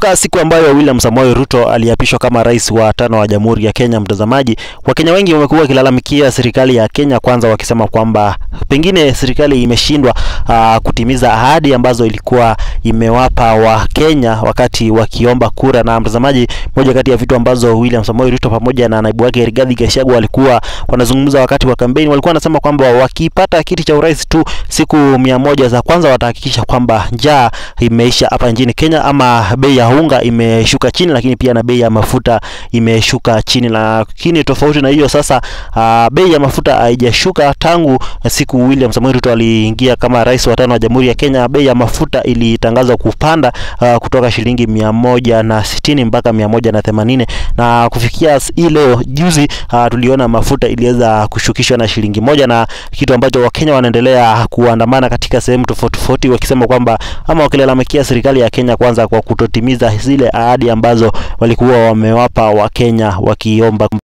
Kumbuka siku ambayo William Samoei Ruto aliapishwa kama rais wa tano wa Jamhuri ya Kenya, mtazamaji, Wakenya wengi wamekuwa wakilalamikia serikali ya Kenya Kwanza, wakisema kwamba pengine serikali imeshindwa uh, kutimiza ahadi ambazo ilikuwa imewapa Wakenya wakati wakiomba kura. Na mtazamaji, moja kati ya vitu ambazo William Samoei Ruto pamoja na naibu wake Rigathi Gachagua walikuwa wanazungumza wakati wa kampeni, walikuwa wanasema kwamba wakipata kiti cha urais tu siku mia moja za kwanza watahakikisha kwamba njaa imeisha hapa nchini Kenya, ama bei ya unga imeshuka chini, lakini pia na bei ya mafuta imeshuka chini. Lakini tofauti na hiyo sasa, uh, bei ya mafuta haijashuka tangu siku William Samoei Ruto aliingia kama rais wa tano wa Jamhuri ya Kenya. Bei ya mafuta ilitangazwa kupanda uh, kutoka shilingi mia moja na sitini mpaka mia moja na themanini na kufikia hii leo juzi, uh, tuliona mafuta iliweza kushukishwa na shilingi moja, na kitu ambacho Wakenya wanaendelea kuandamana katika sehemu tofauti tofauti wakisema kwamba ama wakilalamikia serikali ya Kenya Kwanza kwa kutotimiza zile ahadi ambazo walikuwa wamewapa Wakenya wakiomba